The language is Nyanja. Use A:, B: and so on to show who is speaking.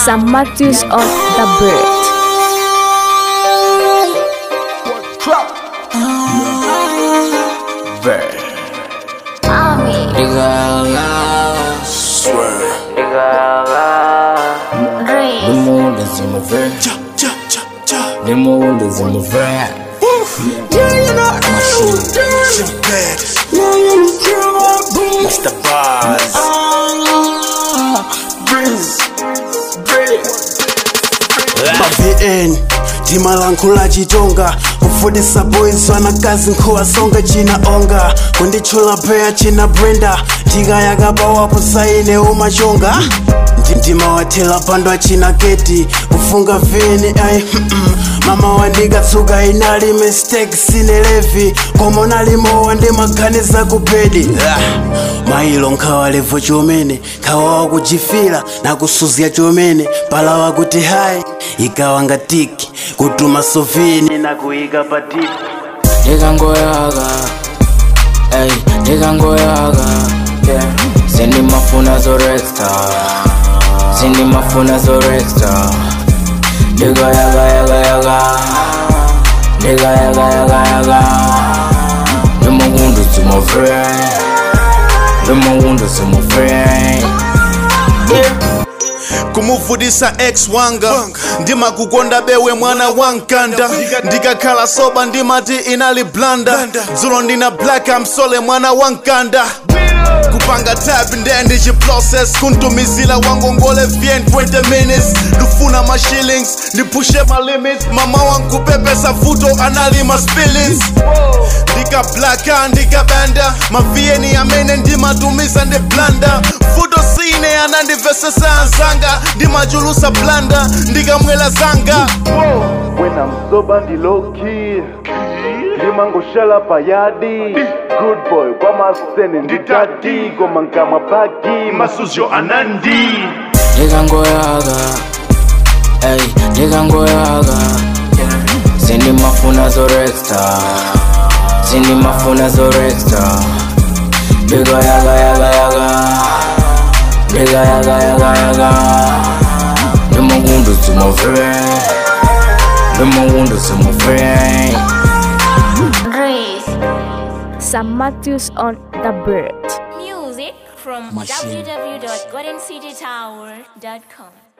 A: Sam Matthews on the bird.
B: The moon is in my vein. The moon is in my vein.
C: Mr. Buzz.
D: mavn ndimalankhula chitonga kufundisa boys wanakazi nkhuwasonga china onga kunditchula peya china brenda ndikayakapawapo saine umachonga Ndi- ndimawathela pando achina keti kufunga vini ai mama wandikatsuka inali mistake sine levi koma unalimowa ndimaganiza kupedi Ah, mailo nkhawa levo chomene nkhawa wakujifira nakusuzya chomene palawa kuti hayi ikawa ngatiki kutuma sovini nakuyika patiki
B: ndikangoyaka ey ndikangoyaka yeah. sindimafuna zoreksta sindimafuna zoreksta ndikayakayakayaka ndikayakayakayaka ndimakundu zimove ndimakundu zimove
C: kumuvutisa ex wanga ndimakukonda bewe mwana wankanda ndikakhala soba ndimati inali blanda dzulo ndina black amsole mwana wankanda kupanga tab nde ndichiprocess kuntumizila wangongole vyen 20 minutes ndifuna ma shillings ndiphushe ma limits mama wankupepesa vuto analima spillings ndikablaka ndikabanda mavieni amene ndimatumiza ndi blanda vuto sine anandivesesa anzanga ndimachulusa blanda ndikamwela zanga wena mzoba ndiloki ndimangoshala payadi good boy kwamasene nditati koma nkamwa paki masuzyo anandi
B: ndikangoyaka ey ndikangoyaka sindimafuna zoreksta sindimafuna zoreksta ndikayakayakayaka ndikayakayakayaka ndimakundu zimove ndimakundu zimove
A: Sam Matthews on the bird.
E: Music from
B: Machine.
E: www.goldencitytower.com.